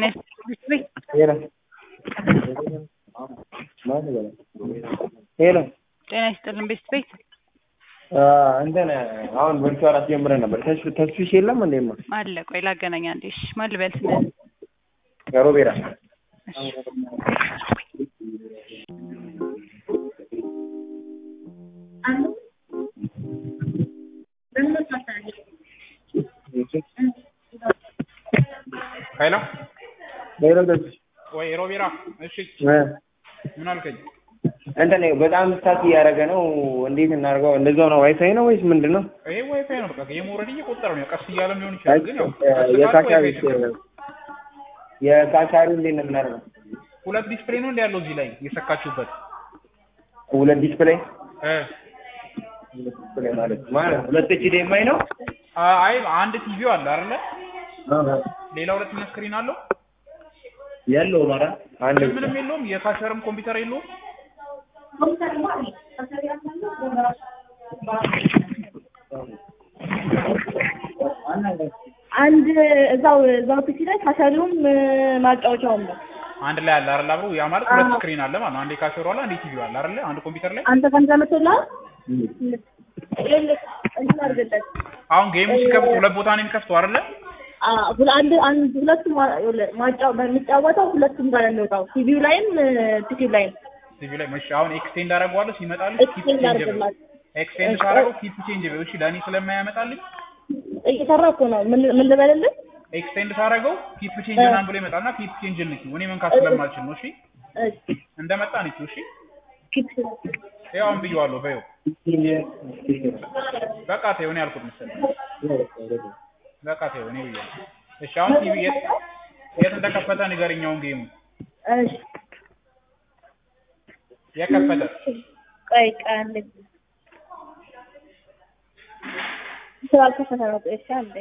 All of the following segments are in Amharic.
ጤና ይስጥልኝ። ሄሎ ሄሎ ጤና ይስጥልን ቤት ቤት እንትን አሁን ቨርቹዋል አስጀምረን ነበር። ተስፍ ተስፊሽ የለም እንዴማ አለ። ቆይ ላገናኝ አንዴ። እሺ ማን ልበል ስምህን? ሮቤራ እሺ ሄሎ ሄሎ ተስፊሽ ወይ ሮቤራ፣ እሺ ምን አልከኝ? እንትን በጣም ስታክ እያደረገ ነው። እንዴት እናድርገው? እንደዛው ነው ዋይፋይ ነው ወይስ ምንድን ነው? ይሄ ዋይፋይ ነው። በቃ ጌም ኦልሬዲ እየቆጠረ ነው። ቀስ እያለም ሊሆን ይችላል፣ ግን ያው የካቻሪ ዋይፋይ ችግር ነው። የካቻሪ እንዴት ነው የምናደርገው? ሁለት ዲስፕሌይ ነው እንደ ያለው እዚህ ላይ የሰካችሁበት ሁለት ዲስፕሌይ እ ዲስፕሌይ ማለት ማለት ሁለት ኤች ዲ ኤም አይ ነው። አይ አንድ ቲቪው አለ አይደለ? ሌላ ሁለተኛ ስክሪን አለው። ያለው ማራ አንድ ምንም ምንም የለውም። የካሸርም ኮምፒውተር የለውም። አንድ እዛው እዛው ፒሲ ላይ ካሻሪውም ማጫወቻውም ነው። አንድ ላይ አለ አይደል? አብሮ ያ ማለት ሁለት ስክሪን አለ ማለት ነው። አንዴ ካሸሩ አለ፣ አንዴ ቲቪው አለ አይደለ? አንድ ኮምፒውተር ላይ አንተ ከአንተ መጥቶልሃል? ይኸውልህ እንትን አድርግለት። አሁን ጌሙ ሲከፍት ሁለት ቦታ ነው የሚከፍተው አይደለ? አዎ፣ ሁለ- አንድ አንድ ሁለቱም ማ- ይኸውልህ ማጫው በሚጫወተው ሁለቱም ጋር ነው የሚወጣው። ቲቪው ላይም ፒሲው ላይም ቲቪው ላይ መሽ አሁን ኤክስቴንድ አደርገዋለሁ ሲመጣልኝ ኪፕ ኤክስቴንድ ቼንጅ አድርግላት። ኤክስቴንድ ሳደርገው ኪፕ ቼንጅ በው እሺ፣ ለእኔ ስለማያመጣልኝ እየሰራ እኮ ነው። ምን ምን ልበልልህ? ኤክስቴንድ ሳደርገው ኪፕ ቼንጅ ምናምን ብሎ ይመጣልና ኪፕ ቼንጅ ልክ እኔ መንካት ስለማልችል ነው። እሺ እሺ፣ እንደመጣ ነች። እሺ ኪፕ ያው አሁን ብዬዋለሁ። በይው በቃ ተይው፣ እኔ ያልኩት መሰለኝ። በቃ ተይው፣ እኔ ብዬዋለሁ። እሺ አሁን ቲቪ የት የት እንደከፈተ ንገረኝ። አሁን ጌሙ እሺ፣ የከፈተ ቆይ ቆይ አንዴ ስላልከፈተ ነው። ቆይ እሺ፣ አንዴ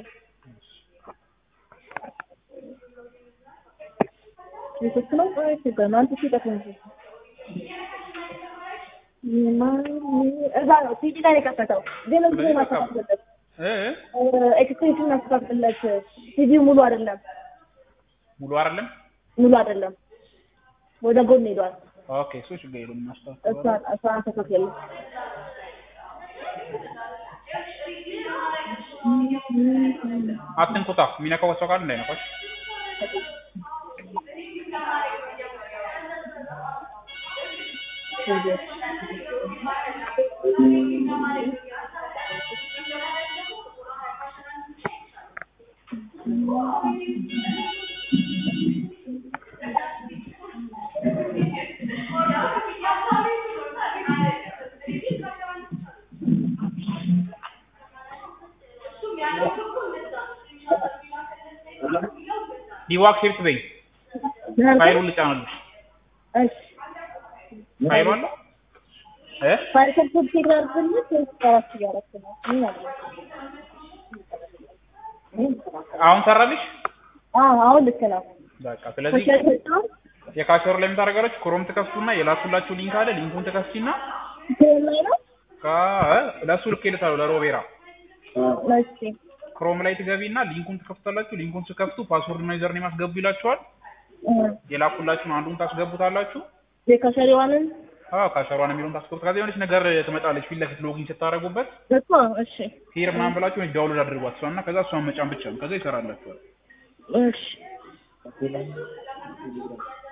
ኔትወርክ ነው። ቆይ ችግር ነው። አንተ ሲጠፍ እንጂ እዛ ነው ቲቪ ላይ ነው የከፈተው። ግን እዚህ ስለዚህ በቃ ማስተካከልለት እ ኤክስቴንሽን ማስተካከልለት ቲቪው ሙሉ አይደለም፣ ሙሉ አይደለም። ሙሉ አይደለም። ወደ ጎን ሄዷል። ኦኬ እሱ ችግር የለውም። ማስተዋል እሷን እሷን አስተካክል። አትንኩታ። የሚነካው ሰው ካለ እንዳይነካሽ። ዲዋክ ሴፍት በይ። ፋይሉን ልጫንልሽ። እሺ ፋይሉ አለ እ ፋይል ሴት አድርግልህ ወይስ ከራስ እያደረክ ነው? ምን አለ? አሁን ሰራልሽ። አዎ አሁን ልክ ነው። በቃ ስለዚህ ከሸጣው የካሸሩ ላይ የምታደርጋለች ክሮም ትከፍቱና የላኩላችሁ ሊንክ አለ። ሊንኩን ትከፍቺና ቴል ላይ ነው። ከ- ለእሱ ልኬልሻለሁ ለሮቤራ እሺ ክሮም ላይ ትገቢና ሊንኩን ትከፍታላችሁ። ሊንኩን ስከፍቱ ፓስወርድ እና ዩዘር ኔም አስገቡ ይላችኋል። እ የላኩላችሁን አንዱን ታስገቡታላችሁ። የካሸሪዋንን አዎ ካሸሯን የሚለውን ታስገቡት። ከዛ የሆነች ነገር ትመጣለች ፊት ለፊት ሎጊን ስታደርጉበት እኮ እሺ ሂር ምናምን ብላችሁ ወይ ዳውንሎድ አድርጓት እሷን እና ከዛ እሷን መጫን ብቻ ነው። ከዛ ይሰራላችኋል። እሺ